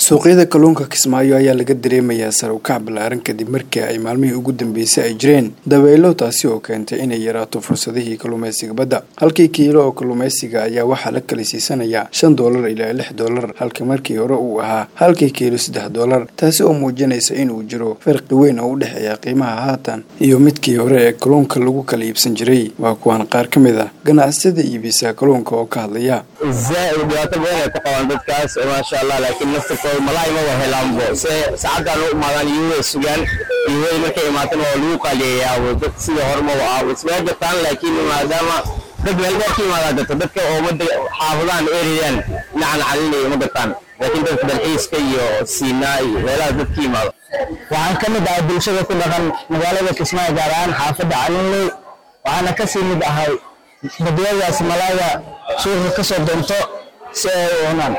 suuqyada kalluunka kismaayo ayaa laga dareemayaa sar u kac ballaaran kadib markii ay maalmihii ugu dambeysay ay jireen dabaylo taasi oo keentay inay yaraato fursadihii kalluumaysiga badda halkii kiilo oo kalluumaysiga ayaa waxaa la kala siisanayaa shan doolar ilaa lix doolar halka markii hore uu ahaa halkii kiilo saddex doolar taasi oo muujinaysa inuu jiro farqi weyn oo u dhexeeya qiimaha haatan iyo midkii hore ee kalluunka lagu kala iibsan jiray waa kuwaan qaar ka mid ah ganacsatada iibisa kalluunka oo ka hadlaya zaaid dhibaato badan ay ku qabaan dadkaas maasha allah laakiin naftirkooda malaay ma wahelaanbo se saacaddan u imaadaan iyagoo sugaan iyagoo markay imaatan oo lagu qaaliyeeyaa dad sida hormaba ah ismee gataan laakiin maadaama dad meel dheer ka imaadaa gato dadka oo mada xaafadaan erayaan dhinacan calinaya ma gataan laakiin dadka dalxiiska iyo siinaa iyo meelaha dad ka imaado waxaan ka mid ahay bulshada ku dhaqan magaalada kismaayo gaar ahaan xaafadda calinley waxaana kasii mid ahay badiyadaas malaayga suuqa ka soo doonto si ay u cunaan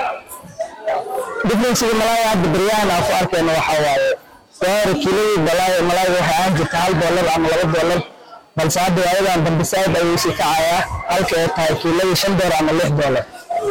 differenciga malaayga hadda baryahan aan ku arkayno waxaa waaye doori kiiladii malaayga waxay ahaan jirta hal doolar ama laba doolar balse hadda waayadan dambe saaid ayuu sii kacayaa halka ay tahay kiiladii shan doolar ama lix doolar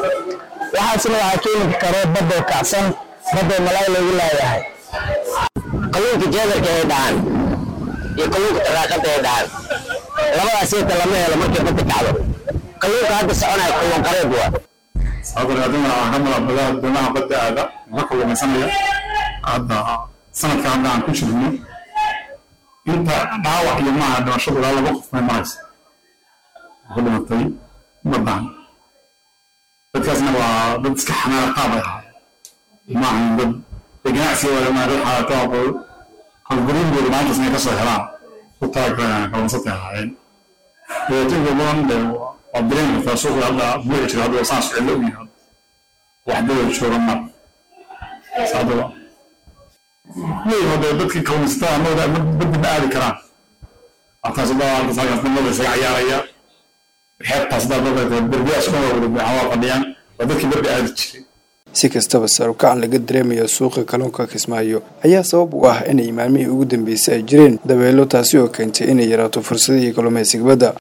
waxaasna waxaa keeni karo badoo kacsan badoo malaay lagu laayahay kalluunka jeedarka ay dhahaan iyo kalluunka taraaqada ay dhahaan labadaas inta lama helo markay badda kacdo kalluunka hadda soconaya kalluun qareed waa sababta aduna aan ka mala badaha doonaha badda aada la kalluumaysanaya hadda sanadka hadda aan ku jirno inta dhaawac iyo maaha dhimashadu ilaa laba qof may maraysa ku dhimatay baddan dadkaasna waa dad iska xanaara qaab ay ahaay maahan dad ganacsiga waa maa dad xaalato aqoon qalguriingooda maalintaas inay kasoo helaan ku talagalaan kalluunsatay ahaayeen dhibaatooyinka badan de waa dareen kartaa suuqa hadda buuxi jira hadda saan socdo u yahay waxdada jooga mar saadaba leeyahay hadda dadkii kalluunsatada amada baddi ma aadi karaan halkaas hadda halkaas halkaas nimada isaga cayaaraya xeebtaas hadda dadka derbiyaas dhan waa wada waa fadhiyaan waa dadkii badda aadi jiray si kastaba sar u kacan laga dareemayo suuqa kalluunka kismaayo ayaa sabab u ah inay maalmihii ugu dambeysay ay jireen dabeelo taasi oo keentay inay yaraato fursadihii kalluumaysiga badda